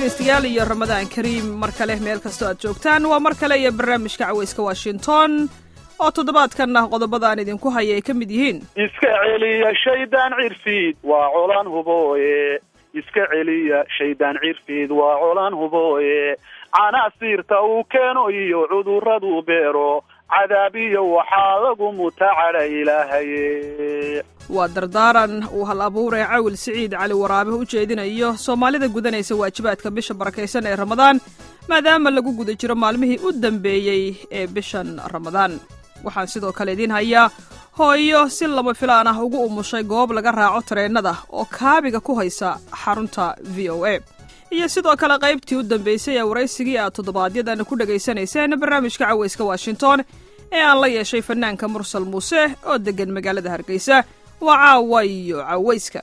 dhegaystayaal iyo ramadaan kariim mar kale meel kastoo aad joogtaan waa mar kale iyo barnaamijka cawayska washington oo toddobaadkan ah qodobadaan idinku haya ay ka mid yihiin iska celiya shaydaan cirfiid waa colaan hubooye iska celiya shaydaan cirfiid waa colaan hubooye canaasiirta uu keeno iyo cudurraduu beero cadaabiyo waxaa lagu mutacadha ilaahaye waa dardaaran uu hal abuuree cawil siciid cali waraabe u jeedinayo soomaalida gudanaysa waajibaadka bisha barakaysan ee ramadaan maadaama lagu guda jiro maalmihii u dambeeyey ee bishan ramadaan waxaan sidoo kale idiin hayaa hooyo si lama filaan ah ugu umushay goob laga raaco tareennada oo kaabiga ku haysa xarunta v o a iyo sidoo kale qaybtii u dambaysay ee waraysigii aad toddobaadyadana ku dhegaysanayseen barnaamijka cawayska washington ee aan la yeeshay fanaanka mursal muuse oo deggan magaalada hargeysa waa caawa iyo cawayska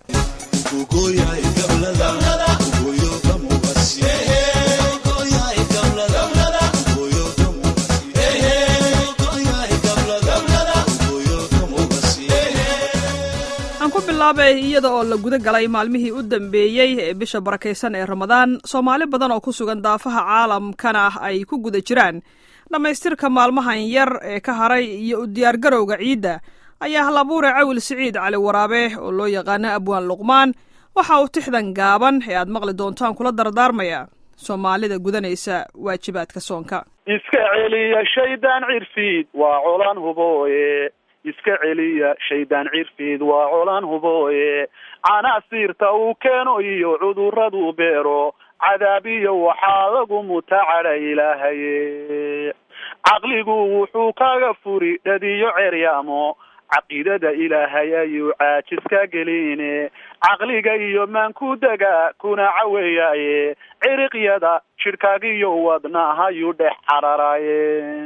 aan ku bilaabay iyada oo la guda galay maalmihii u dambeeyey ee bisha barakaysan ee ramadaan soomaali badan oo ku sugan daafaha caalamkana ay ku guda jiraan dhammaystirka maalmahan yar ee ka haray iyo u diyaargarowga ciidda ayaa hal abuure cawil siciid cali waraabe oo loo yaqaano abwaan luqmaan waxa uu tixdan gaaban ee aad maqli doontaan kula dardaarmaya soomaalida gudanaysa waajibaadka soonka iska celiya shaydaan cirfiid waa colaan hubooye iska celiya shaydaan cirfiid waa colaan hubooye canaasiirta uu keeno iyo cudurraduu beero cadaabiyo waxaa lagu mutacadha ilaahaye caqligu wuxuu kaga furi dhadiyo ceryaamo caqiidada ilaahay ayuu caajis ka geline caqliga iyo maanku dega kuna caweeyaaye ciriqyada jidhkaagiyo wadnahayuu dhex cararaye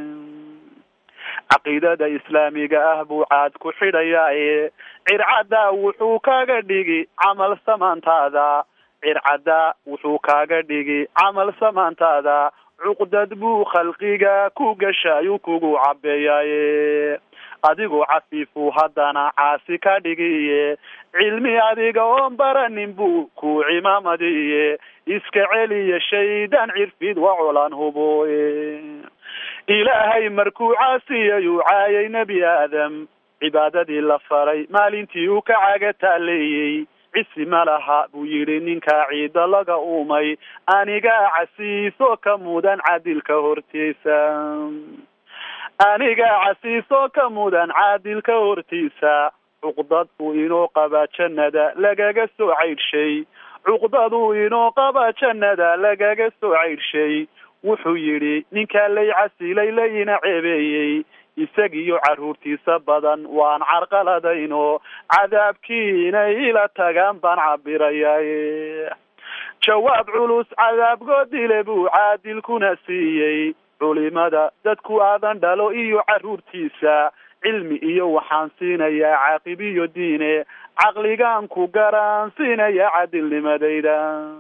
caqiidada islaamiga ah buu caad ku xidhayaaye circadda wuxuu kaga dhigi camal samaantaada circadda wuxuu kaaga dhigi camal samaantaada cuqdad buu khalqiga ku gashaayu kugu cabeeyaaye adigoo cafiifu haddana caasi ka dhigiye cilmi adiga oon baranin buu ku cimaamadiye iska celiya shaydaan cirfid waa colaan hubooye ilaahay markuu caasiyayuu caayay nebi aadam cibaadadii la faray maalintii uu ka caga taaleeyey cisi ma laha buu yidhi ninkaa ciida laga uumay anigaa casiiso ka mudan cadilka hortiisa anigaa casiiso ka mudan caadilka hortiisa cuqdad uu inoo qabaa jannada lagaga soo caydhshay cuqdaduu inoo qabaa jannada lagaga soo caydhshay wuxuu yidhi ninkaa lay casilay layina ceebeeyey isagiyo carruurtiisa badan waan carqaladayno cadaabkii inay ila tagaan baan cabirayaye jawaab culus cadaabgoodile buu caadilkuna siiyey culimada dadku aadan dhalo iyo carruurtiisa cilmi iyo waxaan siinayaa caaqib iyo diine caqligaan ku garaan siinayaa cadilnimadayda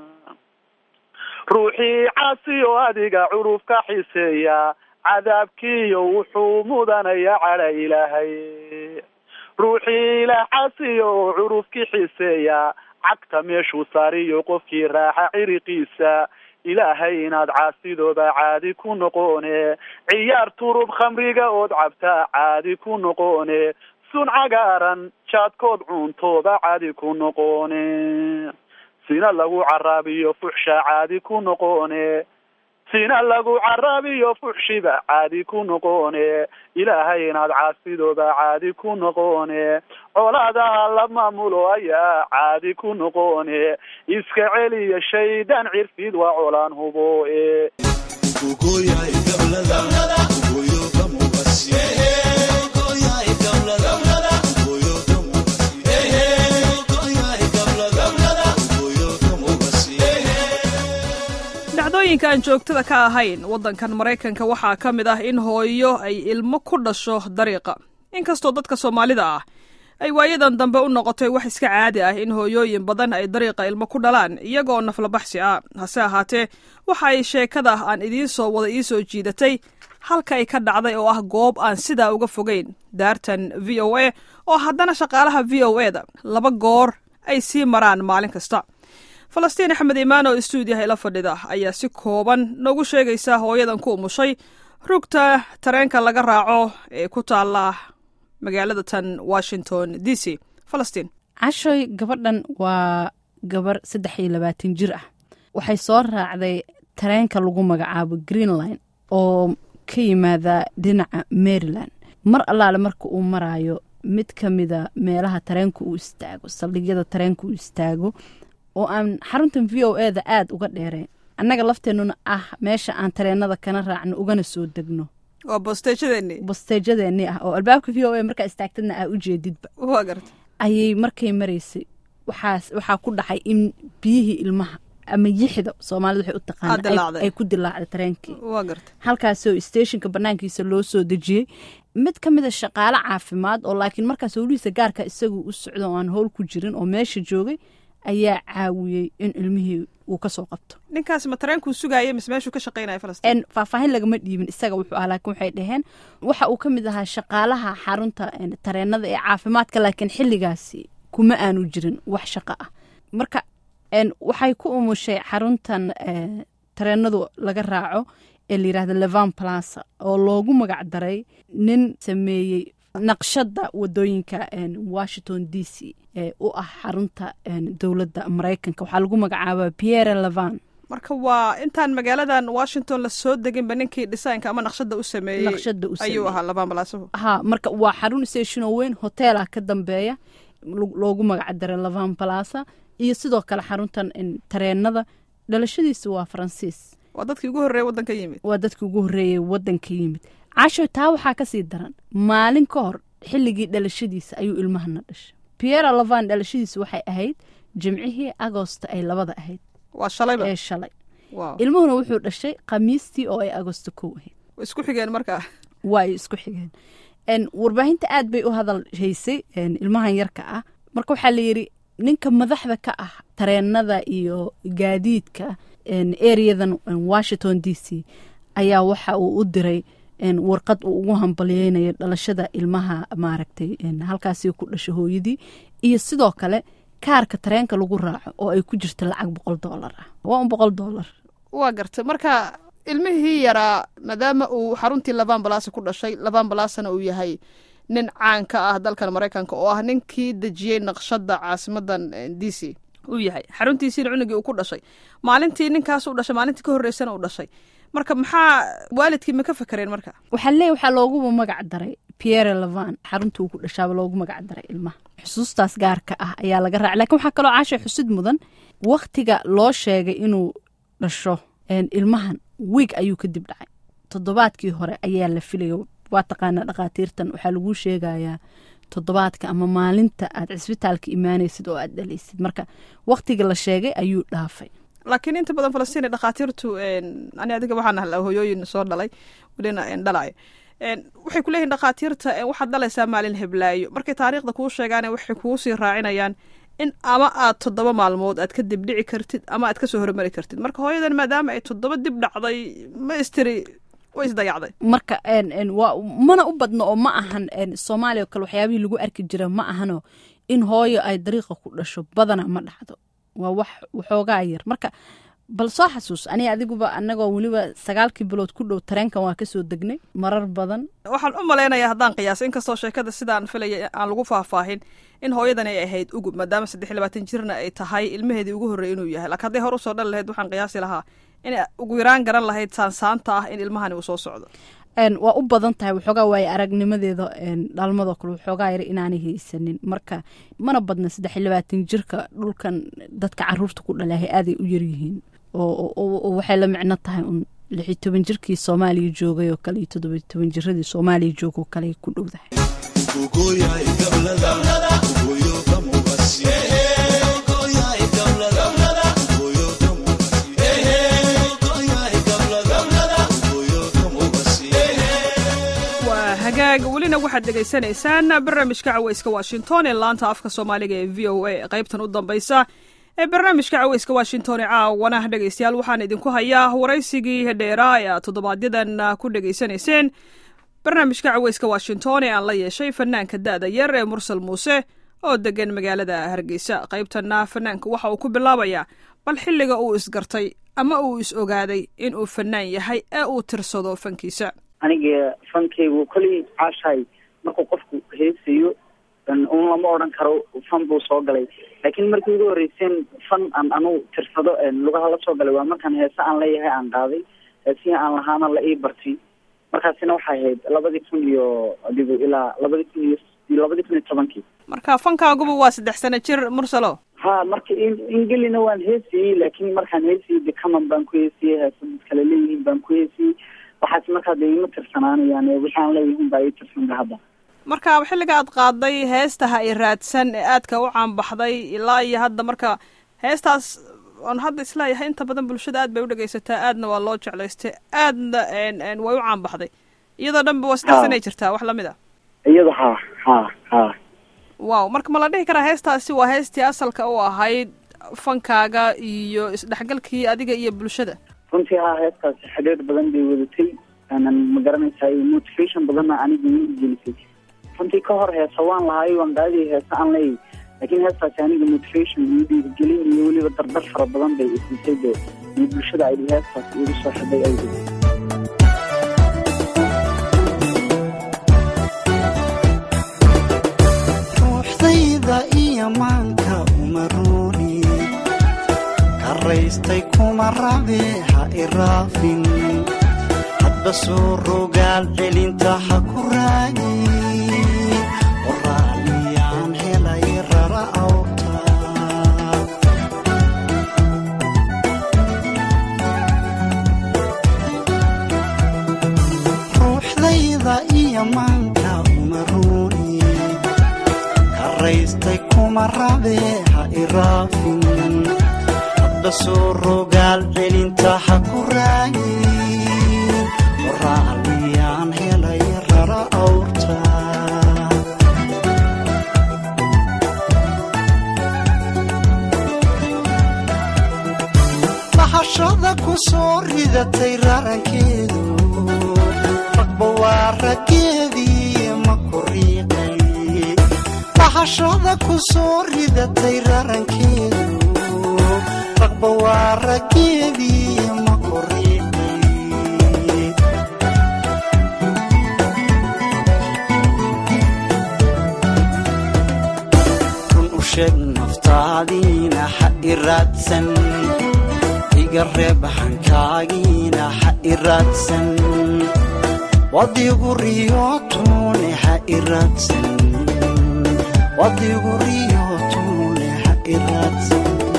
ruuxii caasi oo adiga curuf ka xiseeya cadaabkiiyo wuxuu mudanayaa cadha ilaahay ruuxii ilaah caasiyo oo curufki xiseeya cagta meeshuu saariyo qofkii raaxa ciriqiisa ilaahay inaad caasidooda caadi ku noqone ciyaar turub khamriga ood cabtaa caadi ku noqone sun cagaaran jaadkood cuuntooda caadi ku noqone sina lagu caraabiyo fuxsha caadi ku noqone sina lagu caraabiyo fuxshiba caadi ku noqone ilaahay inaad caasidooda caadi ku noqone colaadaha la maamulo ayaa caadi ku noqone iska celiya shaydaan cirfid waa colaan hubooe dhacdooyinka aan joogtada ka ahayn waddankan maraykanka waxaa ka mid ah in hooyo ay ilmo ku dhasho dariiqa inkastoo dadka soomaalida ah ay waayadan dambe u noqotay wax iska caadi ah in hooyooyin badan ay dariiqa ilmo ku dhalaan iyagoo naflabaxsi ah hase ahaatee waxa ay sheekada aan idiin soo wada ii soo jiidatay halka ay ka dhacday oo ah goob aan sidaa uga fogeyn daartan v o a oo haddana shaqaalaha v o e da laba goor ay sii maraan maalin kasta falastiin axmed imaan oo istuudiyaha ila fadhida ayaa si kooban noogu sheegaysa hooyadan ku umushay rugta tareenka laga raaco ee ku taala magaalada tan washington d c falastiin cashoy gabadhan waa gabar saddex iyo labaatan jir ah waxay soo raacday tareenka lagu magacaabo greenline oo ka yimaada dhinaca maryland mar allaale marka uu maraayo mid ka mida meelaha tareenka uu istaago saldhigyada tareenka uu istaago oo aan xaruntan v o eda aada uga dheereen annaga lafteennuna ah meesha aan tareenada kana raacno ugana soo degno waa bosteejadeeni bosteejadeennii ah oo albaabka v o a markaa istaagtadna aa u jeedidba waa garta ayay markay maraysay waxaas waxaa ku dhacay in biyihii ilmaha ama yixda soomaalida waxay u Aa, taqaana dilaacday. ay ku dilaacday tareenkii waa garta halkaasoo stationka banaankiisa loo soo dejiyey mid ka mid a shaqaale caafimaad oo laakiin markaas howlihiisa gaarka isagu u socdo oo aan howl ku jirin oo meesha joogay ayaa caawiyey in ilmihii uu ka soo qabto ninkaas ma tareenkuu sugaayay mise meeshuu ka shaqaynaya falastiin En faahfaahin lagama dhiibin isaga wuxuu ah laakiin waxay dhaheen waxa uu ka mid ahaa shaqaalaha xarunta en, tareenada ee caafimaadka laakiin xilligaasi kuma aanu jirin wax shaqo ah marka en, waxay ku umushay xaruntan eh, tareenadu laga raaco ee la yidhahda levan plaza oo loogu magac daray nin sameeyey naqshada wadooyinka en, washington d c ee u ah xarunta en, dowladda maraykanka waxaa lagu magacaabaa pierre levan marka waa intaan magaaladan washington la soo deginba ninkii dhisaynka ama naqshada u sameeyey naqshada u ayuu sameeyey. ahaa labaan balaasahu ha marka waa xarun stationoo weyn hoteelah ka dambeeya lo- loogu magac daray lavan balasa iyo sidoo kale xaruntan in tareenada dhalashadiisa waa faransiis waa dadkii ugu horreeya waddanka yimid waa dadkii ugu horreeyay wadanka yimid casho taa waxaa kasii daran maalin ka hor xilligii dhalashadiisa ayuu ilmahana dhashay pierre lavan dhalashadiisa waxay ahayd jimcihii agosto ay labada ahayd waa shalayba ee shalay waaw ilmuhuna wuxuu dhashay khamiistii oo ay agosto kow ahayd way isku xigeen markaa waa ay isku xigeen En, warbaahinta aad bay u hadal haysay en, ilmahan yarka ah marka waxaa la yidhi ninka madaxda ka ah tareenada iyo gaadiidka en, areadan en, washington d c ayaa waxa uu u diray en, warqad uu ugu hambalyeynayo dhalashada ilmaha maaragtay en, halkaasi ku dhasho hooyadii iyo sidoo kale kaarka tareenka lagu raaco oo ay ku jirta lacag boqol doolar ah waa un boqol doolar waa gartay marka ilmihii yaraa maadaama uu xaruntii laban balasa ku dhashay laban balasana uu yahay nin caan ka ah dalkan maraykanka oo ah ninkii dejiyey naqshada caasimadan d c uu yahay xaruntiisiina cunugii uu ku dhashay maalintii ninkaas u dhashay maalintii ka horreysana uu dhashay marka maxaa waalidkii ma ka fakareen marka waxaa leeyahy waxaa looguba magac daray pierre levan xarunta uu ku dhashaaba loogu magac daray ilmaha xusuustaas gaarka ah ayaa laga raacay lakiin waxaa kaloo caasha xusid mudan wakhtiga loo sheegay inuu dhasho en, ilmahan wiig ayuu kadib dhacay toddobaadkii hore ayaa la filaya waa taqaanaa dhakhaatiirtan waxaa laguu sheegayaa toddobaadka ama maalinta aad cisbitaalka imaanaysid oo aad dhalaysid marka wakhtiga la sheegay ayuu dhaafay laakiin inta badan falastiin dhakhaatiirtu ani adiga waxaan ahaa hooyooyin soo dhalay welina dhalayo waxay ku leeyihin dhakhaatiirta waxaad dhalaysaa maalin heblaayo markay taariikhda kuu sheegaan waxay kuu sii raacinayaan in ama aad toddoba maalmood aad ka dib dhici kartid ama aad kasoo hormari kartid marka hooyadan maadaama ay toddoba dib dhacday ma istiri way isdayacday marka waa mana u badno oo ma ahan soomaaliya oo kale waxyaabihii lagu arki jira ma ahano in hooyo ay dariiqa ku dhasho badana ma dhacdo waa wax waxoogaa yar marka bal soo xasuus aniga adiguba anagoo weliba sagaalkii bilood ku dhow tareenkan waa kasoo degnay marar badan waxaan u malaynayaa haddaan qiyaasa inkastoo sheekada sidaan filaya aan lagu faahfaahin in hooyadan ay ahayd ugub maadaama saddex iyo labaatan jirna ay tahay ilmaheedii ugu horreey inuu yahay laakiin hadday hor usoo dhali lahayd waxaan qiyaasi lahaa in ugu yaraan garan lahayd saansaanta ah in ilmahani uu soo socdo waa u badan tahay waxoogaa waaye aragnimadeeda dhalmadoo kale waxoogaa yar inaanay haysanin marka mana badna saddex iyo labaatan jirka dhulkan dadka caruurta ku dhalahay aaday u yaryihiin oo waxay la micno tahay un lixiyo toban jirkii soomaaliya joogay oo kale iyo toddoba toban jiradii soomaaliya jooga oo kale ku dhowdahay hagaag welina waxaad dhegaysanaysaan barnaamijka caweyska washington ee laanta afka soomaaliga ee v o a qaybtan u dambaysa ee barnaamijka caweyska washington ee caawana dhegaystayaal waxaan idinku hayaa waraysigii dheeraa ee aad toddobaadyadaan ku dhegaysanayseen barnaamijka caweyska washington ee aan la yeeshay fanaanka da'da yar ee mursal muuse oo degan magaalada hargeysa qaybtana fanaanka waxa uu ku bilaabayaa bal xilliga uu isgartay ama uu is ogaaday in uu fanaan yahay ee uu tirsado fankiisa aniga fankaygu koley caashahay markuu qofku heesayo un lama odhan karo fan buu soo galay laakiin markii ugu horreyseen fan aan anugu tirsado lugaha la soo galay waa markaan heese aan leeyahay aan qaaday heesihii aan lahaana la ii bartay markaasina waxay ahayd labadii kun iyo adigu ilaa labadii kun iyo labadii kun iyo tobankii marka fankaaguba waa saddex sano jir mursalo ha marka ingelina waan heesayey laakiin markaan heesayey decaman baan ku heesayey heesa dad kale leeyihiin baan ku heesayey waxaas markaa dee ima tirsanaanayaan wixii aan leeyihiin baa ii tirsanba hadda marka xilliga aad qaaday heestaha i raadsan ee aadka u caanbaxday ilaa iyo hadda marka heestaas aan hadda isleeyahay inta badan bulshada aad bay u dhegaysataa aadna waa loo jeclaystay aadna way u caanbaxday iyadoo dhanba waa saddex sanay jirtaa wax lamid a iyada ha ha ha wow marka ma la dhihi karaa heestaasi waa heestii asalka u ahayd fankaaga iyo isdhexgalkii adiga iyo bulshada runtii ha heestaasi xidhiir badan bay wadatay aanan ma garanaysaa motivation badanna aniga ii gelisay runtii ka hor heesa waan lahaay waan qaadiyay heese aan leeyahy laakiin heestaasi aniga motivation iyo dhiirigelin iyo weliba dardar fara badan bay isiisay dee iyo bulshada ay heestaas igu soo xidhay awgeed ruuxdayda iyo maanka uma ruuni karaystay kuma rabe ha iraafin hadba soo rogaal celinta ha ku raagi qoraaliyaan helay rara awta ruuxdayda iyo maanka uma ruuni karaystay kuma rabe ha iraafin hadba soo rogaal celinta ha ku raagi qoraaliyaan helay rara awrta bahashada ku soo ridatay rarankeedu ragba waa raggeedii ma ku riiqay bahashada ku soo ridatay rarankeedu ragba waa raggeedii ma ku riiqay run u sheeg naftaadiina ha i raadsan iga reeb hankaagiina ha i raadsan wadigu riyootune ha i raadsan wadigu riyootune ha i raadsan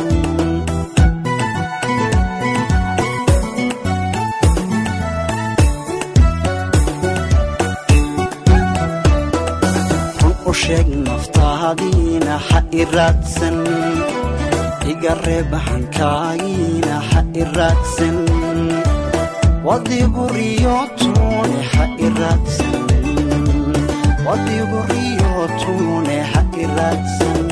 run u sheeg naftaadiina ha i raadsan iga reeb hankaagiina ha i raadsan wadigu riyootune ha i raadsan wadigu riyootune ha i raadsan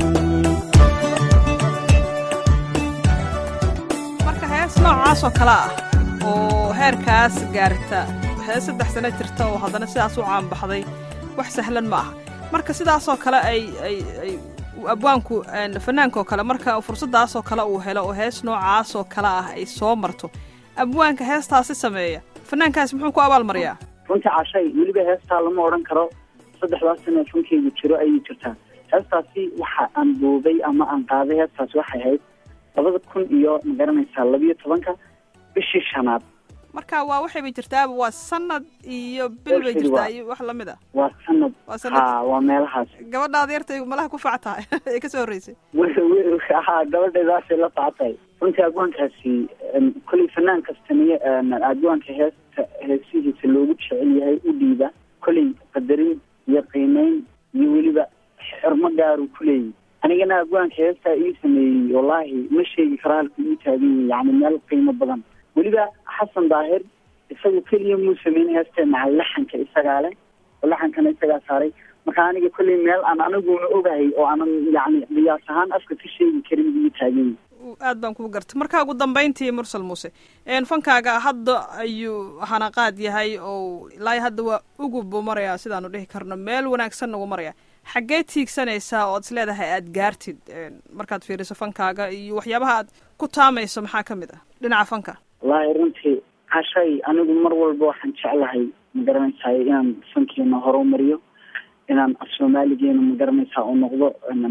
marka hees noocaas oo kale ah oo heerkaas gaarta hees saddex sano jirta oo haddana sidaas u caanbaxday wax sahlan ma aha marka sidaasoo kale ay ay ay abwaanku fanaankaoo kale marka fursaddaasoo kale uu helo oo hees noocaasoo kale ah ay soo marto abwaanka heestaasi sameeya fanaankaasi muxuu ku abaalmariyaa runtii cashay weliba heestaa lama odhan karo saddexdaas sano fankeygu jiro ayay jirtaa heestaasi waxa aan duubay ama aan qaaday heestaasi waxay ahayd labada kun iyo ma garanaysaa labiyo tobanka bishii shanaad marka waa waxayba jirtaaba waa sanad iyo bil bay jirtaa iyo wax lamid a waa sanad Waa sanad. ha waa meelahaasi gabadhaada yartay malaha ku fac tahay ee ka soo horreysay ha gabadheedaasay la socotay runtii adwaankaasi kolley fanaan kastaniyo adwaanka heesta heesihiisa loogu jecel yahay u dhiiba kolley qadarin iyo qiimeyn iyo weliba xirmo gaaruu ku leeyahy anigana adwaanka heestaa ii sameeyey wallaahi ma sheegi karo halku ii taagan yahay yani meel qiimo badan weliba xasan daahir isagu keliya muu sameyn heesta maca laxanka isagaa leh oo laxankana isagaa saaray marka aniga kolley meel aan aniguna ogahay oo aanan yani qiyaas ahaan afka ka sheegi karin buu ii taagan yahay aad baan kuu gartay marka ugu dambayntii mursal muuse een fankaaga hadda ayuu hanaqaad yahay oo ilaa hadda waa ugub buu marayaa sidaanu dhihi karno meel wanaagsanna wuu marayaa xaggee tiigsanaysaa oo ad is leedahay aad gaartid markaad fiiriso fankaaga iyo waxyaabaha aad ku taamayso maxaa ka mid ah dhinaca fanka wallaahi runtii cashay anigu mar walba waxaan jeclahay magaranaysaay inaan fankeena horumariyo inaan af soomaaligeena magaranaysaa u noqdo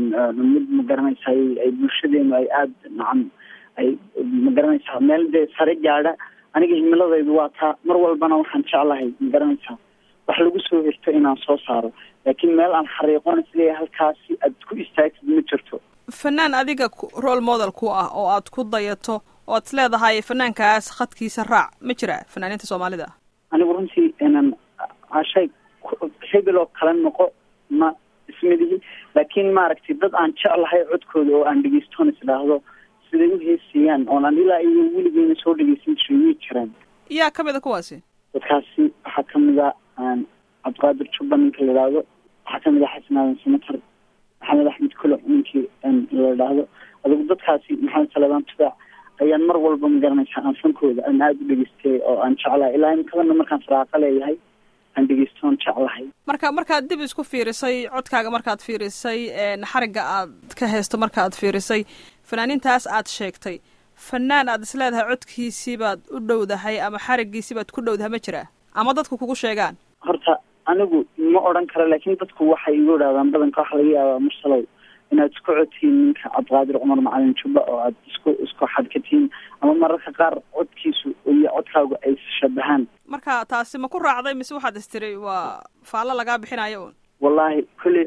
mid magaranaysaay ay bulshadeenu ay aada nacam ay magaranaysaa meel dee sare gaadha aniga himiladaydu waa taa mar walbana waxaan jeclahay magaranaysaa wax lagu soo hirto inaan soo saaro laakiin meel aan xariiqon isleeyahay halkaasi aad ku istaagtid ma jirto fanaan adiga role model ku ah oo aad ku dayato oo ad is leedahay fanaankaas khadkiisa raac ma jira fanaaniinta soomaalida anigu runtii inan cashay hebel oo kale noqo ma ismadihi laakiin maaragtay dad aan jeclahay codkooda oo aan dhegeystoon isdhaahdo siday u heesayaan oon aan ilaa iyo weligeena soo dhegeysan jiray way jiraan yaa ka mid a kuwaasi dadkaasi waxaa kamid a cabdiqaadir jubba ninka la idhaahdo waxaa kamid a xasan aadan samatar maxamed axmed kulo ninkii la idhaahdo adigu dadkaasi maxamed salebaan tubaac ayaan mar walba magaranaysaa aan fankooda aan aada u dhegeystay oo aan jeclahay ilaa imikadana markaan faraaqa leeyahay aan dhegeystoon jeclahay marka markaad dib isku fiirisay codkaaga markaad fiirisay xarigga aad ka haysto markaaad fiirisay fanaaniintaas aad sheegtay fanaan aad is leedahay codkiisii baad u dhowdahay ama xariggiisii baad ku dhowdahay ma jiraa ama dadku kugu sheegaan horta anigu ma odhan karo laakiin dadku waxay igu idhahdaan badanka waxa laga yaabaa mursalow inaad isku codtihiin ninka cabdiqaadir cumar macalin jubba oo aad isku isku xadkatihiin ama mararka qaar codkiisu iyo codkaagu ay shabahaan marka taasi ma ku raacday mise waxaad istiri waa faallo lagaa bixinayo un wallaahi kolley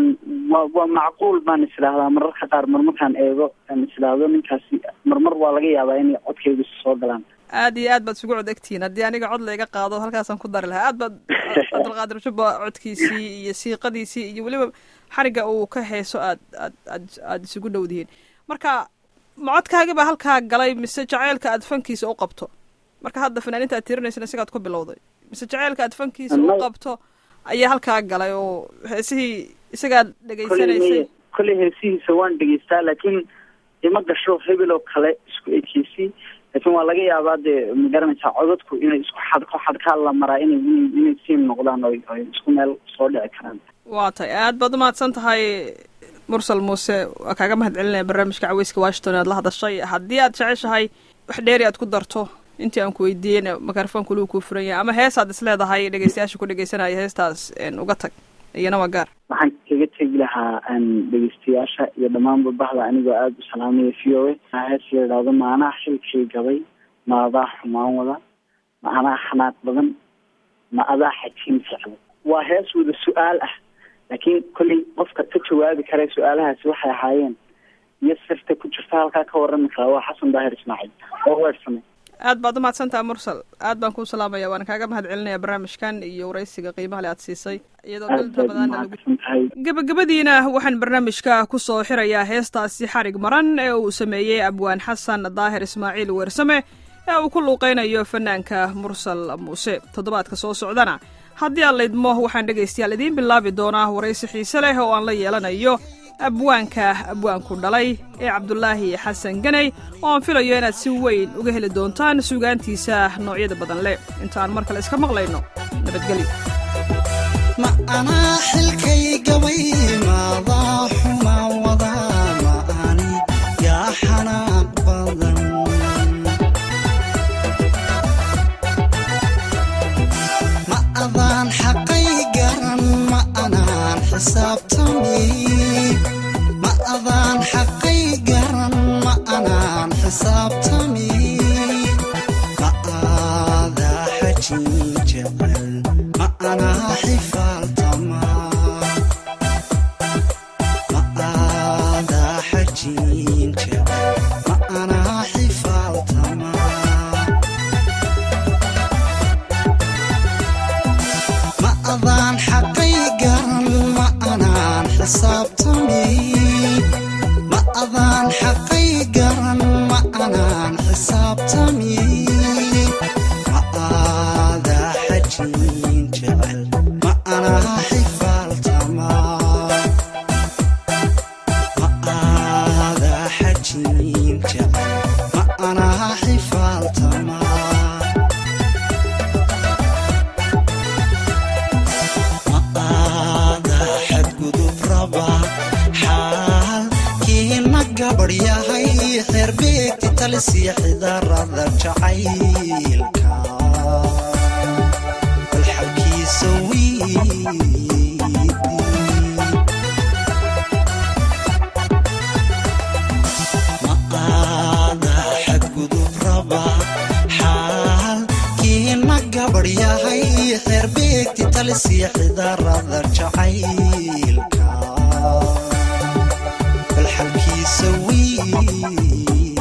wa waa macquul baan isdhaahdaa mararka qaar marmarkaan eego aan isdhaahdo ninkaasi marmar waa laga yaabaa inay codkaygu soo galaan aad iyo aad baad isugu cod egtihiin haddii aniga cod layga qaado halkaasaan ku dari lahaa aad baad cabdilqaadir jubba codkiisii iyo siiqadiisii iyo weliba xarigga uu ka heeso aad aad aad aada isugu dhowdihiin marka ma codkaagi baa halkaa galay mise jaceylka aad fankiisa u qabto marka hadda fanaaniinta aad tirinaysan isagaad ku bilowday mise jaceylka aad fankiisa u qabto ayaa halkaa galay oo heesihii isagaad dhegaysanaysay kolley heesihiisa waan dhegeystaa laakiin ima gasho hebel oo kale isku ekeysi laakiin waa laga yaabaa dee magaranaysaa codadku inay isku xadko xadkaa la maraa inay inay siim noqdaan oy oy isku meel soo dhici karaan waa tay aad baad umahadsan tahay mursal muuse waa kaaga mahad celinaya barnaamijka caweyska washington aad la hadashay haddii aad jeceshahay wax dheeri aad ku darto intii aan ku weydiiyeyna mikrofoonka luu kuu furan yahay ama heesaad is leedahay dhegeystayaasha ku dhegeysanaya heestaas uga tag iyana waa gaar waxaan kaga tegi lahaa dhegeystayaasha iyo dhammaanba bahda anigoo aada u salaamaya v o a hees la idhaahdo maanaa xilkay gabay ma adaa xumaan wada ma anaa xanaaq badan ma adaa xajiin socda waa hees wada su-aal ah laakiin kolley qofka ka jawaabi kara su-aalahaasi waxay ahaayeen iyo sirta ku jirta halkaa ka warrami karaa waa xasan daahir ismaaciil oo weersame aad baad umahadsantaha mursal aad baan kuu salaamaya waana kaaga mahad celinaya barnaamijkan iyo waraysiga qiimaha le aad siisay iyadoo bil rabadaana lagu gebagabadiina waxaan barnaamijka ku soo xirayaa heestaasi xarig maran ee uu sameeyey abwaan xasan daahir ismaaciil weersame ee uu ku luuqeynayo fanaanka mursal muuse toddobaadka soo socdana haddii aan laydmo waxaan dhegaystayaal idiin bilaabi doonaa waraysi xiise leh oo aan la yeelanayo abwaanka abwaanku dhalay ee cabdulaahi xasan ganay oo aan filayo inaad si weyn uga heli doontaan suugaantiisa noocyada badan leh intaan mar kale iska maqlayno nabadgelyo ma anaa xilkay gabay maadaa xumaan wadaa ma ani yaa xanaaq badan ma adaan xaqay garan ma anaan xisaabtami ma adaan xaqay garan ma anaan xisaabtami ma aadaa xajin jecel ma anaa xifaaltama ma aadaa xajin jecel ma anaa xifaaltama ma adaan xaqay garan ma anaan xisaabtami ma adaan xaqay garan ma anaan xisaabtami ma aadaa xajin jecel ma anaa xifaaltama ma aadaa xajin jecel ma anaa xifaaltama ma aadaa xadgudub gabadhyahay xeerbeegti talisiya xidarada jacaylka bal xalkiisa wiidi ma aada xadgudub raba xaalkiina gabadhyahay xeerbeegti talisiya xidarada jacaylka bal xalkiisa wiidi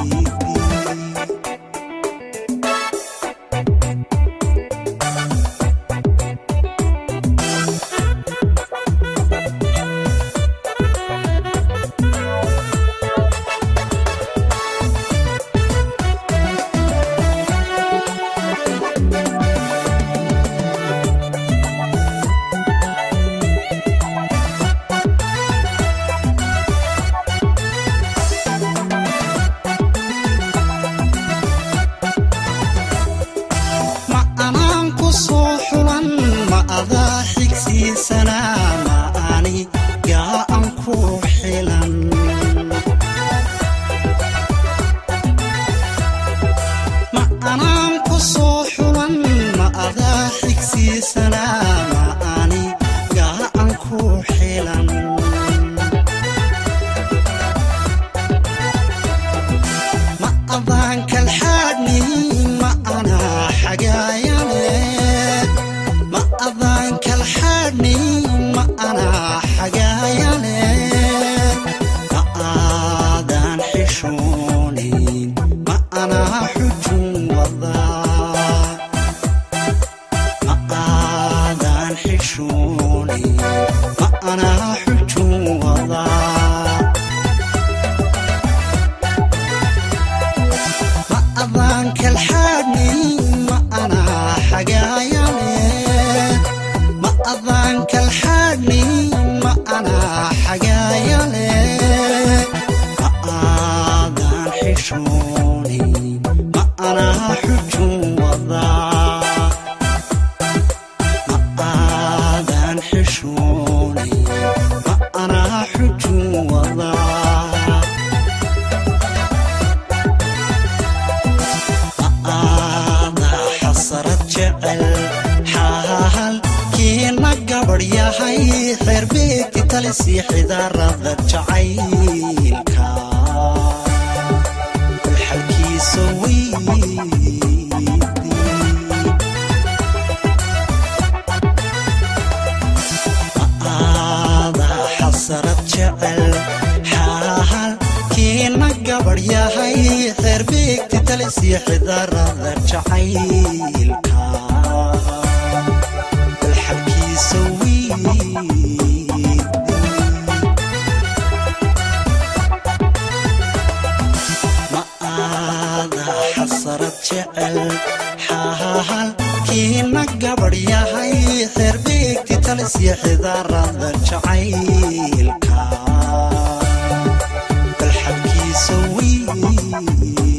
ma anaan ku soo xulan ma adaa xigsiisana ma ani gaa an ku xilan ma anaan ku soo xulan ma adaa xigsiisana ma ani gaa an ku xilan ma adaan kalxaadhni ma anaa xagaayane ma adaan kalxaadhni ma anaa xagaayane ma aadaan xishoonin ma anaa xujun wadaa ma aadaan xishoonin ma anaa xujun wadaa ma adaan kalxaadhni ma anaa xagaayane ma adaan kalxaadhni ma anaa xagaayane ma aadaan xishoonin ma anaa xujun wadaa ma aadaan xishoonin ma anaa xujun wadaa aada xasarad jecel xaalkiina gabadhyahay xeerbeegti talisi xidarada jacaylka bal xalkiisa wiidi ma aada xasarad jecel xaalkiina gabadhyahay xeerbeegti talisiya xidarada jacaylka bal xalkiisa wiidi ma aada xasarad jecel xaalkiina gabadhyahay xeerbeegti talisiya xidarada jacaylka bal xalkiisa wiidi